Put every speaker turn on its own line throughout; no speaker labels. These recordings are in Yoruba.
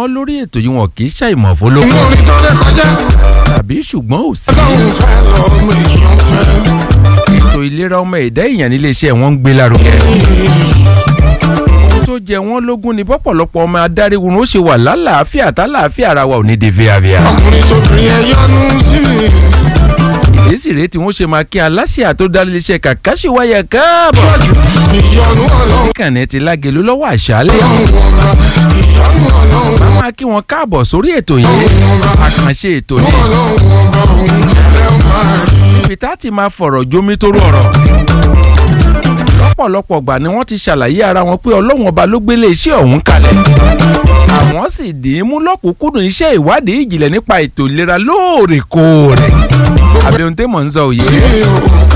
wọ́n lórí ètò yìí wọn kì í ṣàìmọ̀ fọlọ́kọ̀
inú orin tó rẹ kọjá
tàbí ṣùgbọ́n ò sí.
ọlọ́run fẹ́ lọ́mọ èèyàn fẹ́.
ètò ìlera ọmọ ẹ̀dá èèyàn nílé iṣẹ́ wọn ń gbé lárugẹ. ohun tó jẹ wọ́n lógún ni bọ́pọ̀lọpọ̀ ọmọ adáríhurun ó ṣe wà lálàáfíà tálàáfíà ara wa ò ní de fíafíà.
ọkùnrin tóbìnrin ẹ yọnu sí mi.
ìdésì rèé tí wọ́n ṣe máa kí aláṣẹ tó dá iléeṣẹ́ kàkàṣíwáyà káàbọ̀.
ṣọ́jú ìyọnu ọlọ́run
kànnì ti lágẹ̀lú lọ́wọ́ àṣálẹ̀.
ọba ìyọnu ọlọ́run
máa kí wọn káàbọ̀ sórí ètò yìí àkànṣe ètò ní
ọlọ́run ọba òun ẹ̀rẹ́ máa rí.
ibi tá a ti máa fọ̀rọ̀ jómi tó rọrọ̀ lọ́pọ̀lọpọ̀ gbà ni wọ́n ti ṣàlàyé ara wọn pé ọlọ́run ọba ló gbélé iṣẹ́ ọ̀hún kalẹ̀ àwọn sì dì í mú lọ́kùnkúndùn iṣẹ́ ìwádìí ìjìnlẹ̀ nípa ètò ìlera lóòrèkóòrè àbẹ̀hùn tẹ́ mọ̀ ń sọ òye
mi ò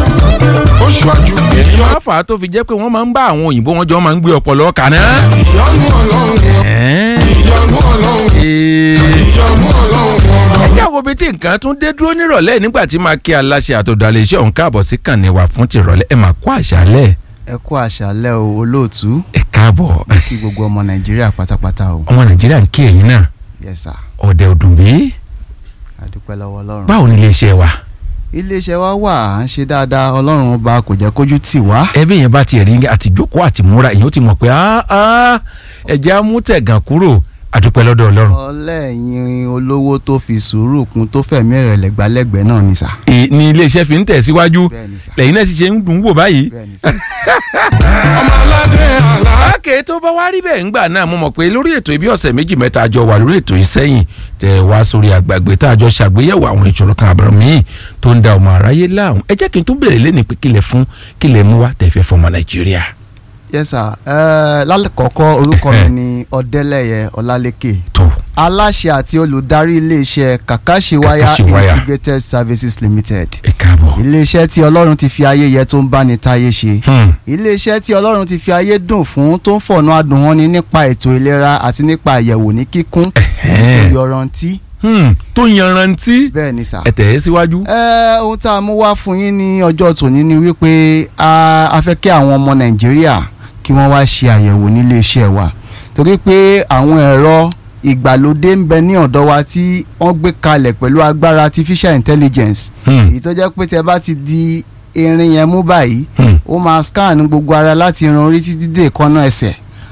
ó ṣáájú ìyọnu
wọ́n fà á tó fi jẹ́ pé wọ́n máa ń bá àwọn òyìnbó wọn jọ máa ń gbé ọpọlọ kaná.
ìyọnu ọlọ́run
Ẹ́ẹ́.
ìyọnu ọlọ́run
Ee.
ìyọnu ọlọ́run ọba.
ẹ jáwọ́ bíi tí nǹkan tún dé dúró nírọ̀lẹ́ nígbà tí máa kí aláṣẹ àtòdàlẹ̀ iṣẹ́ òun káàbọ̀ sí kànnì wà fún tìrọ̀lẹ́ ẹ máa kó àṣálẹ̀
ẹ kú àṣálẹ́ o olóòtú
ẹ káàbọ̀
kí gbogbo ọmọ nàìjíríà pátápátá o
ọmọ nàìjíríà ń kí ẹ̀yin náà
yes sir
ọ̀dẹ̀ òdùnbí
adúpẹ́ lọ́wọ́ ọlọ́run.
báwo ni iléeṣẹ́ wa
iléeṣẹ́ wa wà à ń ṣe dáadáa ọlọ́run ọba kò jẹ́ kójú tì wá.
ẹbí yẹn bá tiẹ̀ rí àtìjókòó àtìmúra èyàn ó ti mọ̀ pé "Ah, ah, ẹ̀jẹ̀ á mú tẹ̀gàn kúrò àdúpẹ́ lọ́dọ̀ ọlọ́run
ọlẹ́yin olówó tó fi sùúrù kún tó fẹ̀mí rẹ̀ lẹ́gbàlẹ́gbẹ̀ẹ́ náà ni sà.
Ì- ni iléeṣẹ́ fi ń tẹ̀síwájú
bẹ́ẹ̀ ni sà
lẹ́yìn náà sì ṣe ń dùn ún wò báyìí
bẹ́ẹ̀ ni sà.
ọmọ aládé àlá.
láàkè tó bá wá rí bẹ́ẹ̀ ńgbà náà mo mọ̀ pé lórí ètò ibi ọ̀sẹ̀ méjì mẹ́ta àjọ wà lórí ètò yìí sẹ́yìn tẹ̀ wá sórí àgbàgbé tá a jọ ṣàgbéyẹ̀wò àwọn ìṣòro kan àbẹ̀rẹ̀ míì tó ń da ọmọ aráyé láàmú ẹ jẹ́ kí n tún bèrè lẹ́nu pé kílẹ̀ fún kílẹ̀ mú wá tẹ̀fẹ́ fọmọ nàìjíríà.
yes sir ẹ lálẹ́kọ̀ọ́kọ́ orúkọ mi ni ọ̀dẹ́lẹ̀yẹ ọlálékè
tó
aláṣẹ àti olùdarí iléeṣẹ́ kàkàṣíwáyà
Kakashiwaya.
integrated services limited
ẹ káàbọ̀.
iléeṣẹ́ tí ọlọ́run ti fi ayé yẹ tó ń bá ní táyé ṣe
Hmm.
iléeṣẹ́ tí ọlọ́run ti fi ayé dùn fún tó ń fọ̀nà adùn wọn ni nípa ètò ìlera àti nípa àyẹ̀wò ní kíkún
Ẹ̀hẹ́n.
tó yọrantí
Hmm. tó yanrantí
bẹ́ẹ̀ ni sà.
ẹ tẹ̀ ẹ́ síwájú.
ẹ ohun tá a mú wá fún yín ní ọjọ́ tòní ni wípé a a fẹ́ kí àwọn ọmọ nàìjíríà kí wọ́n wá ṣe àyẹ̀wò nílé iṣẹ́ wa torí pé àwọn ẹ̀rọ ìgbàlódé ń bẹ ní ọ̀dọ̀ wa tí wọ́n gbé kalẹ̀ pẹ̀lú agbára artificial intelligence
Hmm.
èyí tó jẹ́ pé tẹ bá ti di irin yẹn mú báyìí
Hmm.
ó máa scan gbogbo ara láti irun orí títí dé ìkànnà ẹsẹ̀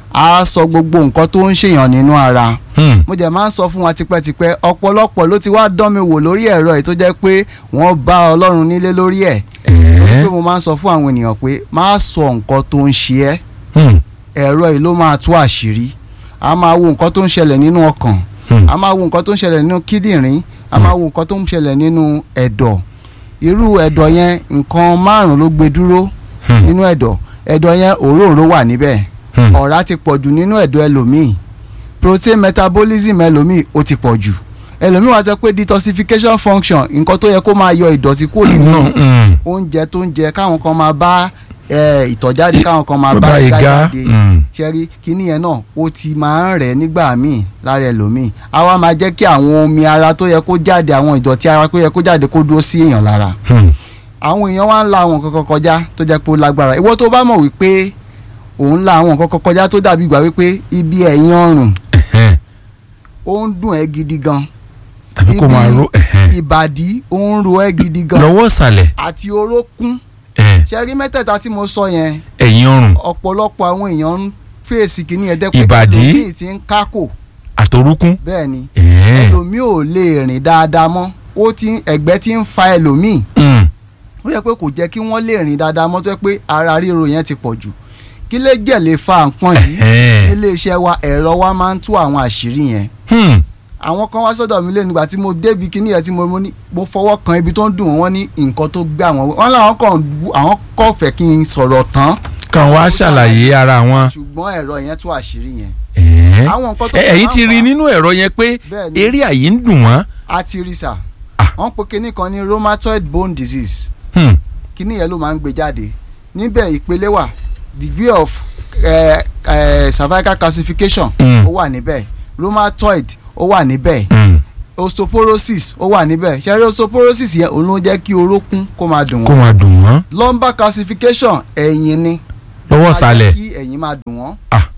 á sọ gbogbo nǹkan tó ń ṣèyàn nínú ara
Hmm.
mo jẹ́ máa ń sọ fún wa tipẹ́tipẹ́ ọ̀pọ̀lọpọ̀ ló ti wá dán mi wò lórí ẹ̀rọ yìí tó jẹ́ pé wọ́n bá ọlọ́run nílé lórí ẹ̀
Ẹ̀ẹ́.
pé mo máa ń sọ fún àwọn ènìyàn pé má sọ nǹkan tó ń ṣe ẹ́
Hmm.
ẹ̀rọ yìí ló máa tú àṣírí a máa wo nǹkan tó ń ṣẹlẹ̀ nínú ọkàn
Hmm.
a máa wo nǹkan tó ń ṣẹlẹ̀ nínú kíndìnrín a máa wo nǹkan tó ń ṣẹlẹ̀ nínú ẹ̀dọ̀ irú ẹ̀dọ̀ yẹn nǹkan márùn-ún ló gbé dúró
Hmm.
nínú ẹ̀dọ̀ ẹ̀dọ̀ yẹn òróǹro wà níbẹ̀
Hmm.
ọ̀rá ti pọ̀jù nínú ẹ̀dọ̀ ẹlòmíì protein metabolism ẹlòmíì ó ti pọ̀jù ẹlòmíì wá sọ pé detoxification function nǹkan tó yẹ kó máa yọ ìdọ̀tí kúrò nínú
Hmm.
oúnjẹ tó ń jẹ káwọn kan máa bá ẹ, ìtọ̀ jáde káwọn kan máa bá
bàbá
ìgá
ìgá.
jáde
Hmm.
ṣẹ́rí kíní yẹn náà ó ti máa ń rẹ̀ nígbà míì lára ẹlòmíì á wá máa jẹ́ kí àwọn omi ara tó yẹ kó jáde àwọn ìdọ̀tí ara tó yẹ kó jáde kó dúró sí èèyàn lára
Hmm.
àwọn èèyàn wá ń la àwọn nǹkan kan kọjá tó jẹ́ pé ó lágbára ìwọ tó bá mọ̀ wípé òun la àwọn nǹkan kan kọjá tó dàbí ìgbà wípé ibi ẹ̀yìn ọrùn
Ẹ̀hẹ́n.
ó ń dùn ẹ́ gidi gan
tàbí kó máa ro ẹ̀hẹ́n.
ìbàdí ó ń ro ẹ́ gidi gan
lọ́wọ́ ìsàlẹ̀
àti orókún
ẹ̀,
ṣẹ́rí mẹ́tẹ̀ẹ̀ta tí mo sọ yẹn
ẹ̀yìn ọrùn
ọ̀pọ̀lọpọ̀ àwọn èèyàn ń fèsì kìíní ẹ̀ dẹ́pẹ́
Ìbàdí.
ẹlòmíì ti ń kákò
àtòrúkún.
bẹ́ẹ̀ ni
Ẹ̀hẹ́n.
ẹlòmíì ò lè rìn dáadáa mọ́ ó ti ẹ̀gbẹ́ ti ń fa ẹlòmíì
Hmm.
ó yẹ pé kò jẹ́ kí wọ́n lè rìn dáadáa mọ́ tó yẹ pé ara ríro yẹn ti pọ̀ jù kí lè jẹ́ lè fa nǹkan yìí
Ẹ̀hẹ́n.
nílé iṣẹ́ wa ẹ̀rọ wa máa ń tú àwọn àṣírí yẹn
Hmm.
àwọn kan wá sọ́dọ̀ mi lé nígbà tí mo débi kíní yẹn tí mo mo ní mo fọwọ́ kan ibi tó ń dùn wọ́n ní nǹkan tó gbé àwọn wọn làwọn kàn bu- àwọn kò fẹ́ kí n sọ̀rọ̀ tán
kàn wá ṣàlàyé ara wọn.
ṣùgbọ́n ẹ̀rọ yẹn tú àṣírí yẹn
Ẹ̀hẹ́n.
àwọn nǹkan tó
Ẹ- ẹ̀yin
máa
ti
ń
rí
fà á-
nínú ẹ̀rọ yẹn pé
Bẹ́ẹ̀ ni.
eré àyè ń dùn wọ́n.
a ti rí sà
Ah.
wọ́n pe kíní kan ní rheumatoid bone disease
Hmm.
kíní yẹn ló máa ń gbé jáde níbẹ̀ ìpele wà degree of eh, eh, cervical calcification
Mm.
ó wà níbẹ̀ rheumatoid ó wà níbẹ̀
Hmm.
osteoporosis ó wà níbẹ̀ ṣẹ́rí osteoporosis yẹn òun ló jẹ́ kí orókún kó máa dùn
kó
wọ́n
máa dùn wọ́n.
lumbar calcification ẹ̀yìn ni
lọ́wọ́
Á jẹ́
ìsàlẹ̀.
kí ẹ̀yìn máa dùn wọ́n
Ah.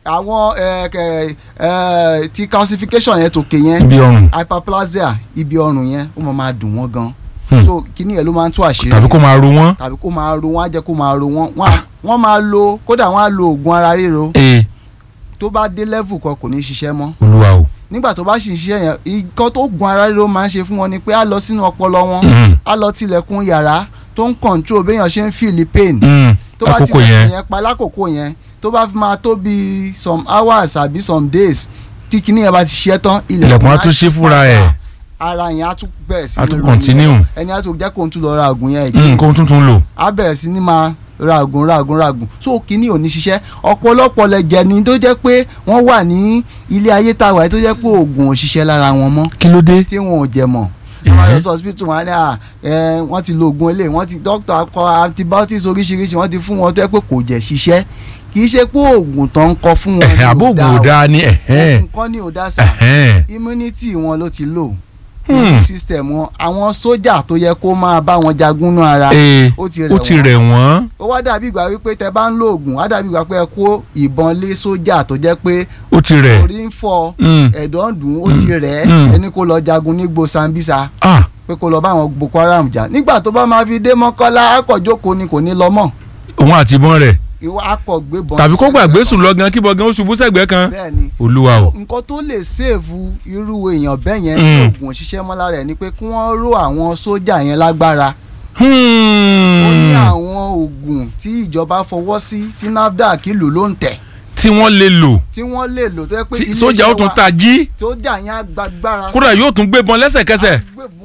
àwọn ẹ, kẹ, ẹ, ti calcification yẹn tòkè yẹn
ibi ọrùn
hyperplasia ibi ọrùn yẹn ó máa máa dùn wọ́n gan
Hmm.
so kíní yẹn ló máa ń tú àṣírí
tàbí kó máa ro wọ́n.
tàbí kó máa ro wọ́n á jẹ́ kó máa ro wọ́n wọ́n á- wọ́n máa lo kódà wọ́n á lo oògùn ara ríro
ee
tó bá dé level kan kò ní ṣiṣẹ́ mọ́
olúwa o.
nígbà tó bá sì ń ṣiṣẹ́ yẹn nǹkan tó gun ara ríro máa ń ṣe fún wọn ni pé á lọ sínú ọpọlọ wọn
Mm,
á lọ tilẹ̀kùn yàrá tó ń control béèyàn ṣe ń feel pain
mm,
tó bá
àkókò
tilẹ̀kùn
yẹn.
yẹn pa lákòókò yẹn tó bá fi máa tó bí some hours àbí some days tí kinní yẹn bá ti ṣiṣẹ́ tán
Ilẹ̀kùn á
á
tún ṣí
ṣí
fúnra
padà.
ẹ̀.
ara yẹn á tún bẹ̀rẹ̀ sí
Á
ní
tún
ro
continue.
nìyẹn. ẹni á tún jẹ́ kó ń tún lọ ra oògùn yẹn again
nǹkan tuntun lò.
á bẹ̀rẹ̀ sí ní máa ràgùn ràgùn ràgùn so kínní ò ní ṣiṣẹ́ ọ̀pọ̀lọpọ̀ lẹ̀jẹ̀ ni tó jẹ́ pé wọ́n wà ní ilé ayé tá a wà yìí tó jẹ́ pé oògùn ò ṣiṣẹ́ lára wọn mọ́
kí ló dé.
tí wọn ò jẹ mọ́
Ẹ̀hẹ́.
wọ́n lọ sí hospital wọn á ní à ẹ wọ́n ti lo oògùn eléyìí wọ́n ti doctor akọ antibiotics oríṣiríṣi wọ́n ti fún wọn tó jẹ́ pé kò jẹ́ ṣiṣẹ́ kì í ṣe pé oògùn tó ń kọ fún wọn
ẹ̀hẹ́
ni ò
àbóògùn ò
o.
dáa ni ẹ̀hẹ́
oògùn kan ni ò dá sà
ẹ̀hẹ́
immunity wọn ló ti lò
Hmm.
immune system wọn àwọn sójà tó yẹ kó máa bá wọn jagun nú ara
ee
ó ti
ó ti
rẹ̀
rẹ̀
wọ́n
wọ́n.
ó wá dàbí ìgbà wípé tẹ bá ń lo oògùn á dàbí ìgbà pé ẹ kó ìbọn lé sójà tó jẹ́ pé
ó ti rẹ̀.
orí ń fọ́
Mm,
ẹ̀dọ̀ ń dùn ó ti rẹ̀
Mm.
ẹ́ ẹni kó lọ jagun nígbò Sambisa
ah
pé kó lọ bá àwọn Boko Haram jà nígbà tó bá máa fi dé Mọ́kọ́lá akọ̀jókòó ni kò ní lọ mọ́
òun àti ìbọn rẹ̀
ìwọ akọ̀gbébọn
tàbí kó
sí
gbàgbé
sẹ́gbẹ̀ẹ́
sùn lọ gan kí bọ gan ó ṣubú sẹ́gbẹ̀ẹ́ kan.
kan. bẹ́ẹ̀ ni
olúwa o.
nǹkan tó lè sèèfù irú èèyàn bẹ́ẹ̀ yẹn tí
Mm.
oògùn òṣìṣẹ́ mọ́ lára ẹ̀ ni pé kí wọ́n ró àwọn sójà yẹn lágbára
Hmm.
ó ní àwọn oògùn tí ìjọba fọwọ́ sí tí NAFDAC lù ló ń tẹ̀
tí wọ́n lè lò
tí wọ́n lè lò tó yẹ pé
tí
iléeṣẹ́
sójà ó tún
wa-
ta jí
sójà yẹn á gbàgbára
kódà yóò tún gbébọn lẹ́sẹ̀kẹsẹ̀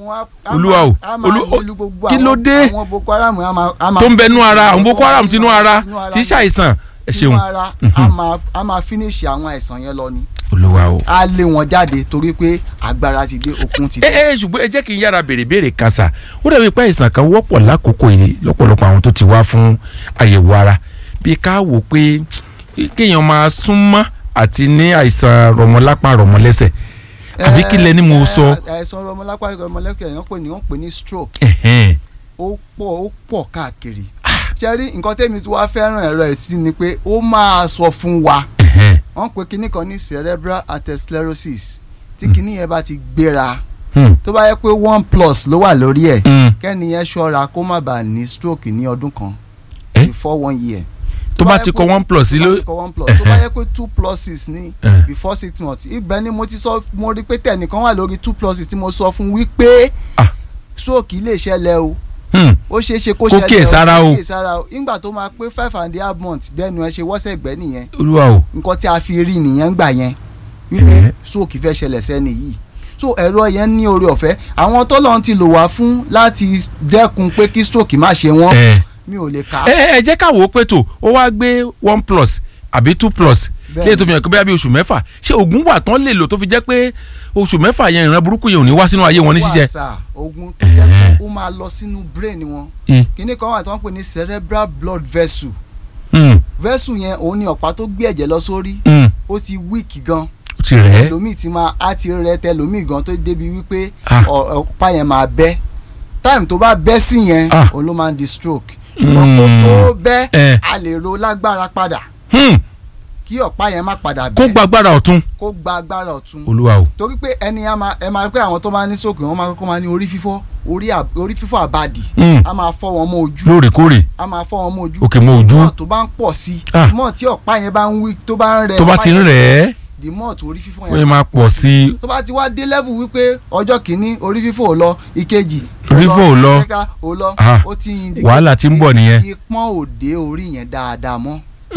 Olúwa o. Olú-
Olú
kí ló dé?
àwọn Boko Haram á máa- á máa-
tó ń bẹnu ara àwọn boko haram tinú ara tí í ṣàìsàn ẹ
tinú
ṣeun
ara á máa- á máa finish àwọn àìsàn yẹn lọ ni
olúwa o.
á lé wọn jáde torí pé agbára ti dé okun ti
ẹ
dé.
ẹ ṣùgbọ́n ẹ jẹ́ kí n yára béèrè béèrè kan sà ó dàbí pé àìsàn kan wọ́pọ̀ lákòókò yìí lọ́pọ̀lọpọ̀ àwọn tó ti wá fún àyẹ̀wò ara bí ká wò pé kéèyàn máa súnmọ́ àti ní àìsàn rọmọlápá rọmọlẹ́sẹ̀ àbí kí lẹ ní mo sọ.
Ẹ, àìsàn ọmọlápá ọmọlẹ́kẹ̀ yẹn pè ní wọ́n pè ní stroke
Ẹ̀hẹ́n.
ó pọ̀ ó pọ̀ káàkiri ṣe rí nǹkan tẹ́mi tí wàá fẹ́ràn ẹ̀rọ ẹ̀ sí ni pé ó máa sọ fún wa
Ẹ̀hẹ́n.
wọ́n pe kinní kan ní cerebral atherosclerosis tí kinní yẹn bá ti gbéra
Hmm.
tó bá yẹ pé one plus ló wà lórí ẹ̀
Hmm.
kẹ́ni yẹn ṣọ́ra kó má bàa ní stroke ní ọdún kan
Eh?
before one year.
tó bá
yẹ
ti
pé-
kọ one plus sí
tó
ló.
bá ti kọ one plus tó bá yẹ pé two pluses ní
Eh.
before six months ibẹ̀ ni mo ti sọ mo rí pé tẹnìkan wà lórí two pluses tí mo sọ fún wípé
Ah.
stroke lè ṣẹlẹ̀ o
Hmm.
ó ṣeé ṣe
Kó
kó ṣẹlẹ̀
kíyèsára o.
kó kíyèsára o nígbà tó máa pé five and a half months bẹ́ẹ̀ ni ẹ ṣe wọ́sẹ̀ gbẹ́ nìyẹn
olúwa o.
nǹkan tí a fi rí nìyẹn gbà yẹn wípé
Eh.
stroke fẹ́ ṣẹlẹ̀ sẹ́ni yìí so ẹ̀rọ yẹn ní oore ọ̀fẹ́ àwọn tọ́lọ́run ti lò wá fún láti dẹ́kun pé kí stroke má ṣe wọ́n
ẹ
mi ò lè kà á
ẹ ẹ jẹ́ ká wò ó pé tó ó wá gbé one plus àbí two plus
Bẹ́ẹ̀ni.
léè tó fi hàn pé bóyá bí oṣù mẹ́fà ṣé oògùn wà tán lè lò tó fi jẹ́ pé oṣù mẹ́fà yẹn ìran burúkú yẹn ò ní wá sínú ayé wọn ní ṣíṣe.
wàsà ogun tó jẹ́ pé ó máa lọ sínú brain wọn
Mm.
kíní kan wà tí wọ́n pè ní cerebral blood vessel
Mm.
vessel yẹn òun ni ọ̀pá tó gbé ẹ̀jẹ̀ lọ sórí
Mm.
ó ti weak gan
ó ti rẹ̀ ẹ́.
ẹlòmíì ti máa á ti rẹ tẹlòmíì gan tó débi wípé
Ah.
ọ- ọ̀pá yẹn máa bẹ́ time tó bá bẹ́ sí yẹn
Ah.
òun ló máa ń di stroke ṣùgbọ́n kó
Mm.
tó bẹ́
Eh.
a lè ro lágbára padà
Hmm.
kí ọ̀pá yẹn má padà
kó
bẹ́
gbàgbára ọ̀tún.
kó gba agbára ọ̀tún
olúwa o.
torí pé ẹni a máa ẹ máa rí pé àwọn tó máa ní stroke wọ́n máa kọ́kọ́ máa ní orí fífọ́ orí à- orí fífọ́ àbàdì
Mm.
a máa fọ́ wọn mọ́ ojú
lóòrèkóòrè
a máa fọ́ wọn mọ́ ojú
òkè mọ́ ojú
mọ́ tó bá ń pọ̀ sí
Ah.
mọ́ tí ọ̀pá yẹn bá ń wí tó bá ń rẹ
tó bá
ọ̀pá
ti ń
yẹn
rẹ̀ ẹ́
the more tó orí fífọ́
ó yẹ máa pọ̀ sí i.
tó bá ti wá dé level wípé ọjọ́ kìíní orí fífọ́ ò lọ ìkejì
Orí fífọ́ ò lọ.
ìkẹta ò lọ
Ah.
ó ti indicate
wàhálà ti ń bọ̀ nìyẹn.
ìpọ́n òde orí yẹn dáadáa mọ́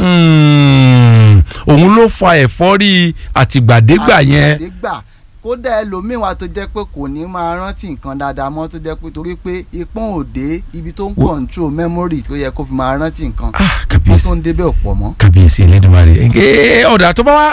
Hmm. òun ló fa ẹ̀fọ́rí àtìgbàdégbà yẹn.
àtìgbàdégbà kódà ẹlòmíín wa tó jẹ́ pé kò ní máa rántí nǹkan dáadáa mọ́ tó jẹ́ pé torí pé ìpọ́n òde ibi tó ń
Wo-
control memory tó yẹ kó fi máa rántí nǹkan
ah
wọ́n
kàbíyèsí.
tó ń débẹ̀ ọ̀pọ̀ mọ́.
kábíyèsí Elédùmarè ẹ ọ̀dà tó bá wá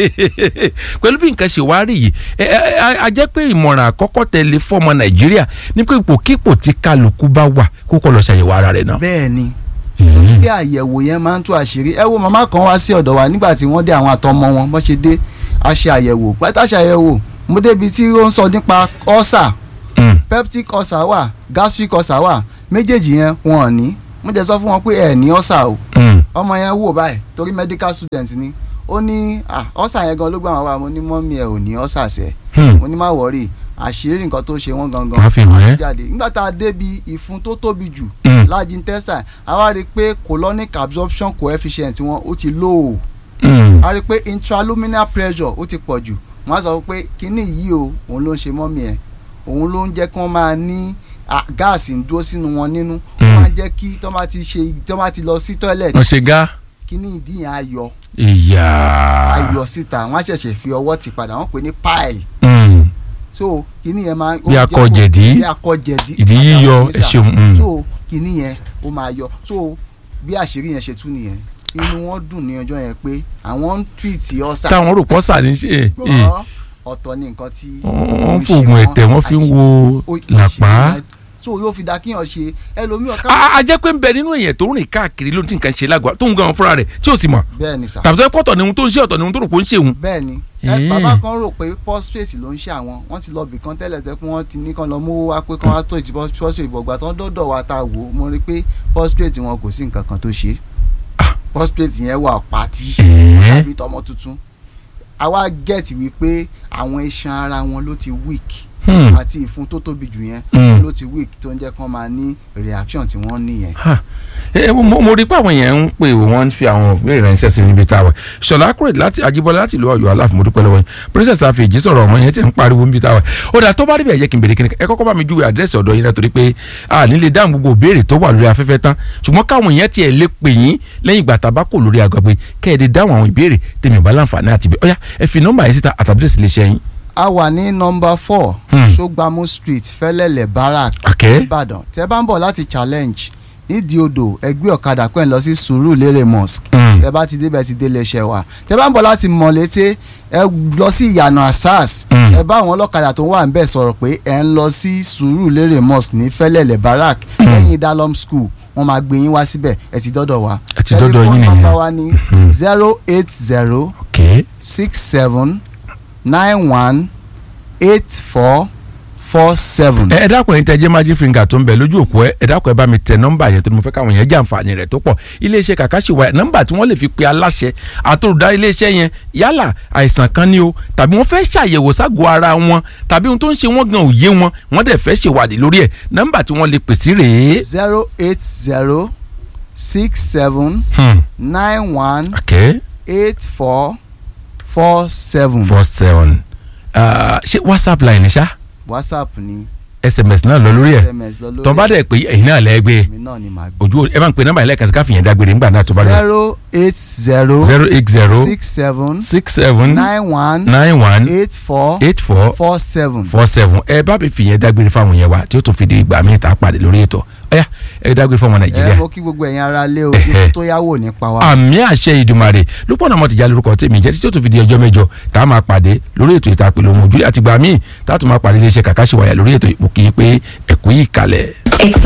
pẹ̀lú bí nǹkan ṣe wá rí yìí ẹ, ẹ, a- a jẹ́ pé ìmọ̀ràn àkọ́kọ́ tẹ̀lé fọ́mọ Nàìjíríà ní pé ipòkípò tí kálukú bá wà kó kọ́ lọ ṣàyẹ̀wò ara rẹ̀ náà.
bẹ́ẹ̀ ni
Mhm.
bí àyẹ̀wò yẹn máa ń tú àṣírí ẹ wo màmá kan wá sí ọ̀dọ̀ wa nígbà tí wọ́n dé àwọn àtọmọ wọn bọ́n ṣe dé a ṣe àyẹ̀wò pátá ṣàyẹ̀wò mo débi tí ó ń sọ nípa ọ́sà
Mm.
peptic ulcer wà gastric ulcer wà méjèèjì yẹn wọn ò ní mo jẹ́ sọ fún wọn pé ẹ ní ọ́sà o
Mm.
ọmọ yẹn wò báyìí torí medical student ni ó ní ah, ọ́sà yẹn gan ló gbà wọ́n wá mo ní mọ́mí ẹ̀ ò ní ọ́sà sẹ́
Hmm.
mo ní má wọ́rì àṣírí nǹkan tó ṣe wọ́n gangan
Wọ́n fi hàn ẹ́.
àti jáde nígbà tá a débi ìfun tó tóbi jù
Hmm.
large intestine a wá rí i pé colonic absorption coefficient wọn ó ti low
Hmm.
a rí i pé intraluminal pressure ó ti pọ̀ jù wọ́n á sọ pé kínní yìí o òun ló ń ṣe mọ́mí ẹ̀ òun ló ń jẹ́ kí wọ́n máa ní ah, gáàsì ń dúró sínú wọn nínú
Mm.
wọ́n á jẹ́ kí tó bá ti ṣe tó bá ti lọ sí toilet
wọ́n ṣe gá.
kínní ìdí yẹn á yọ
ìyá.
á yọ síta wọ́n á ṣẹ̀ṣẹ̀ fi ọwọ́ ti padà wọ́n pè ní pile
Hmm.
so kínní yẹn máa ó
Bí
jẹ́
akọ
kó-
jẹ̀dí.
bí akọ jẹ̀dí
ìdí yíyọ
àtàwọn
ẹ ṣeun. Hmm.
so kínní yẹn ó máa yọ so bí àṣírí yẹn ṣe tú nìyẹn inú wọn dùn ní ọjọ́ yẹn pé àwọn ń tírìtì ọ̀sà
táwọn rò pọ́sà ní ṣe é.
gbọ́ ọ̀tọ̀ ní nǹkan tí
wọ́n ń
ó ṣe
fògùn
wọ́n,
ẹ̀tẹ̀ wọ́n fi ń wo
ó-
làpá.
àṣírí yẹn tó yóò fi da kíyàn ṣe ẹlòmíràn ká
a a jẹ́ pé ń bẹ nínú èèyàn tó ń rìn káàkiri ló ń tí nǹkan ṣe lágọ̀ọ́ tó ń gan fúnra rẹ̀ tí ò sì mọ̀
bẹ́ẹ̀ ni sà
tàbí tó yẹ kọ́tọ̀ ni ohun tó ń ṣe ọ̀tọ̀ ni ohun tó rò pé ó ń ṣe òun.
bẹ́ẹ̀ ni
Eh.
ẹ bàbá kan rò pé prostate ló ń ṣe àwọn wọ́n ti lọ bì kan tẹ́lẹ̀ tẹ́ pé wọ́n ti ní kán lọ mú wá pé kán wá tó ìjì prostate ìbọ̀gbà tán dọ́dọ̀ wa ta wò ó mo rí i pé prostate wọn kò sí nǹkan kan tó ṣe prostate yẹn wà pàtí
Eh.
tàbí tọmọ tuntun àwa gẹ̀ẹ́tì wípé àwọn iṣan ara wọn ló ti weak
Hmm.
àti ìfun tó tóbi jù yẹn
Hmm.
ló ti weak tó ń jẹ́ kán máa ní reaction tí wọ́n ní yẹn.
Ha. ẹ mo mo rí i pé àwọn èèyàn ń pè wọ́n ń fi àwọn ìbéèrè ránṣẹ́ sí níbi táwa ṣọlá kúrò láti Ajíbọ́lá láti ìlú Ọ̀yọ́ aláàfin mo dúpẹ́ lọ́wọ́ yín princess àfẹ̀jì sọ̀rọ̀ ọmọ yẹn ti ń pariwo níbi táwa ó dà tó bá rí bẹ́ẹ̀ yẹ kí n bèrè kíni ẹ kọ́kọ́ bá mi júwe àdírẹ́sì ọ̀dọ̀ yín náà torí pé a nílé dáhùn gbogbo ìbéèrè tó wà lórí afẹ́fẹ́ tán ṣùgbọ́n káwọn èèyàn tiẹ̀ lè pè yín lẹ́yìn ìgbà tá a bá kò lórí agbègbè kẹ́ẹ̀dẹ̀ dáhùn àwọn ìbéèrè tèmi ò bá láǹfààní àti bẹ́ẹ̀ ọ̀yá ẹ fi nọ́mbà yẹn síta àtàdírẹ́sì lè ṣe yín.
a wà ní nọmba four
Hmm.
Ṣógbámú street Fẹ́lẹ́lẹ̀ barak
Okay.
Ìbàdàn tẹ́ bá ń bọ̀ láti challenge nídìí odò ẹgbẹ́ ọ̀kadà pẹ́ ń lọ sí Sùúrùlérè mosque
Hmm.
tẹ́ bá ti débẹ̀ ti délé iṣẹ́ wa tẹ́ bá ń bọ̀ láti Mọ̀lété ẹ lọ sí ìyànà asas
Hmm.
ẹ bá àwọn ọlọ́kadà tó wà ń bẹ̀ sọ̀rọ̀ pé ẹ ń lọ sí Sùúrùlérè mosque ní Fẹ́lẹ́lẹ̀ barak lẹ́yìn dalom school wọ́n máa gbé yín wá síbẹ̀ ẹ ti dọ́dọ̀ wa
Ẹ ti dọ́dọ̀ yín
Telephone
nìyẹn.
number wa ní
Hmm.
zero eight zero
Okay.
six seven nine one eight four four seven.
ẹ ẹ dákun ẹ̀yin tẹ́ jẹ́ magic finger tó ń bẹ lójú òpó ẹ ẹ dákun ẹ bá mi tẹ nọ́mbà yẹn tó ní mo fẹ́ káwọn yẹn jẹ àǹfààní rẹ̀ tó pọ̀ iléeṣẹ́ kàkàṣìwà nọ́mbà tí wọ́n lè fi pe aláṣẹ àtòrúdá iléeṣẹ́ yẹn yálà àìsàn kan ni o tàbí wọ́n fẹ́ ṣàyẹ̀wò ságọ́ ara wọn tàbí ohun tó ń ṣe wọ́n gan òye wọn wọ́n dẹ̀ fẹ́ ṣèwádìí lórí ẹ̀ nọ́mbà tí wọ́n lè pè sí rèé.
zero eight zero six seven
Hmm.
nine one
okay
eight four four seven.
four seven Ah, ṣé whatsapp line ni ṣá
whatsapp ni
sms náà lọ lórí ẹ̀
sms lọ lórí
tó bá dẹ̀ pé ẹ̀yin náà lẹ́gbẹ̀ẹ́
mi náà ni màá gbé.
ojú ẹ bá ń pe nọ́mbà yẹn lẹ́ẹ̀kan sí káfíńyẹn dágbére nígbà náà tó bá dẹ̀
zero eight zero
zero eight zero
six seven
six seven
nine one
nine one
eight four
eight four
four seven.
four seven ẹ bá mi fìyẹn dágbére fáwọn yẹn wa tí ó tún fi di ìgbà míì tá a pàdé lórí ètò ọyá ẹ dágbére fáwọn
ẹ
nàìjíríà
mo kí gbogbo ẹ̀yin ará lé o
Ẹhẹ́.
ikú tó yáwó nípa wa.
àmì àṣẹ ìdùmarè lópọ̀ náà mo ti já lórúkọ tèmi jẹ́ títí ó tún fi di ọjọ́ mẹ́jọ tá a máa pàdé lórí ètò ìtàpẹ̀lẹ̀ ohun ojú àtìgbà míì tá a tún máa pàdé iléeṣẹ́ kàkàṣìwáyà lórí ètò ìpòkì pé ẹ̀kú yìí kalẹ̀.
It's